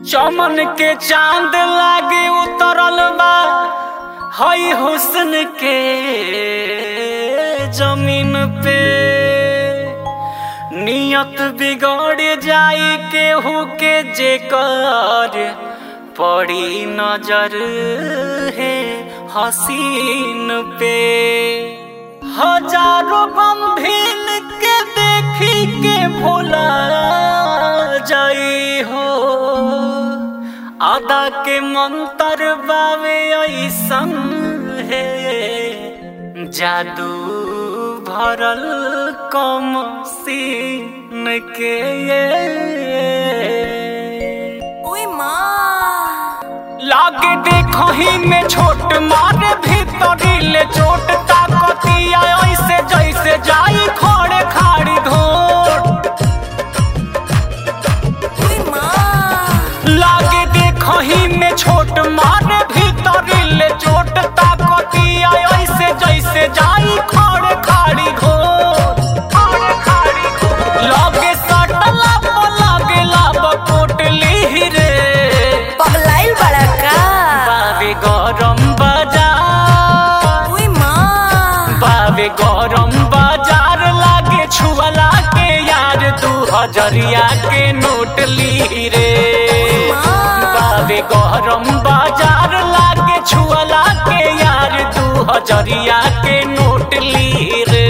चमन के चांद लागे उतरल बा हई हुस्न के जमीन पे नियत बिगड़ जाई केहू के जेकर पड़ी नजर है हसीन पे हजारों गंभीर के देखी के भोला जाई हो आदा के मंत्र बावे ऐसन है जादू भरल कम सीन के ओए माँ लागे देखही में छोट मारे भीतरी ले चोट ताकतिया ऐसे जैसे जाई खोड़े खाड़ी घोट ओए माँ लागे देखही में छोट मारे भीतरी ले चोट ताकतिया ऐसे जैसे जाई खोड़े खाड़ी घोट खोड़े खाड़ी घोट लागे सटला पो लागे लाब कोटली रे पगलाइल बड़ा का बावे गरम बाजार ओए माँ बावे गरम बाजार लागे छुअला के यार दू हजरिया के नोट ली रे बावे गरम बाजार लागे छुअला के यार दू हजरिया के नोट ली रे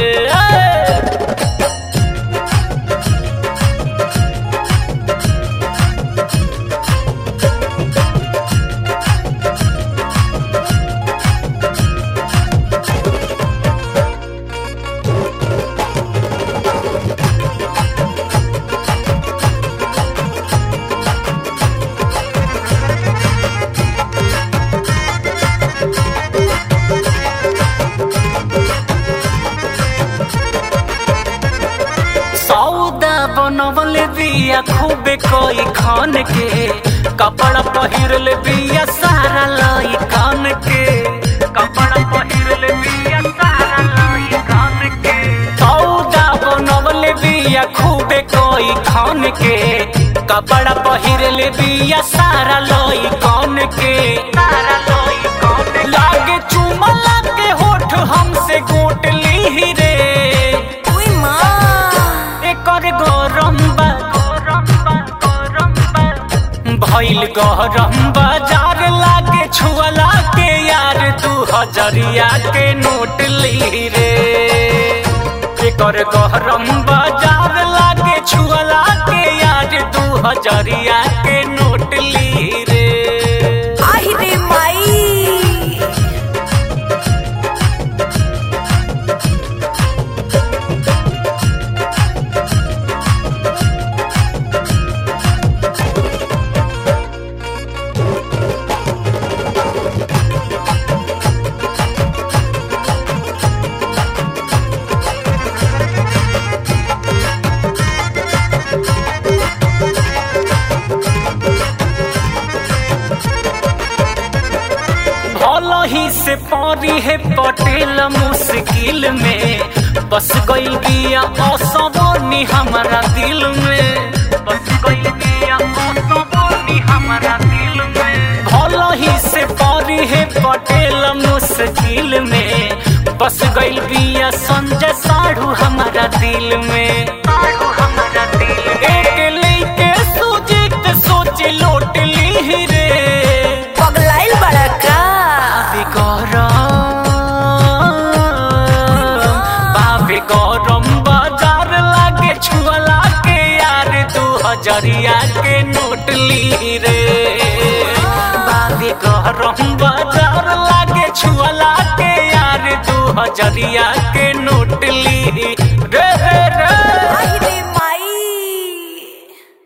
सौदा बनवल बिया खूबे कोई खान के कपड़ा पहिरल बिया सारा लाई खान के कपड़ा पहिरल बिया सारा लाई खान के सौदा बनवल बिया खूबे कोई खान के कपड़ा पहिरल बिया सारा लाई खान के सारा लाई खान लागे चुमला के होठ हमसे गोट ली रे ओए माँ एकर गरम बा गरम बा गरम बा भइल गरम बाजार लागे छुअला के यार दू हजरिया के नोट ली रे एकर गरम बाजार लागे छुअला के यार दू हजरिया के नोट ली रे आहि रे माई भल ही से पारी है पटेल मुश्किल में बस गई बिया असबनी हमारा दिल में बस गई बिया असबनी हमारा दिल में भल ही से पारी है पटेल मुश्किल में बस गई बिया संजय साढ़ू हमारा दिल में साढ़ू हमारा दिल एक लेके सुजीत सोच लोट ली रे पगलाइल बड़ा का बाबे गरम बाबे गरम बाजार लागे छुअला के यार दू हजरिया के नोट ली रे बाबे गरम बाजार लागे छुअला के यार दू हजरिया के नोट ली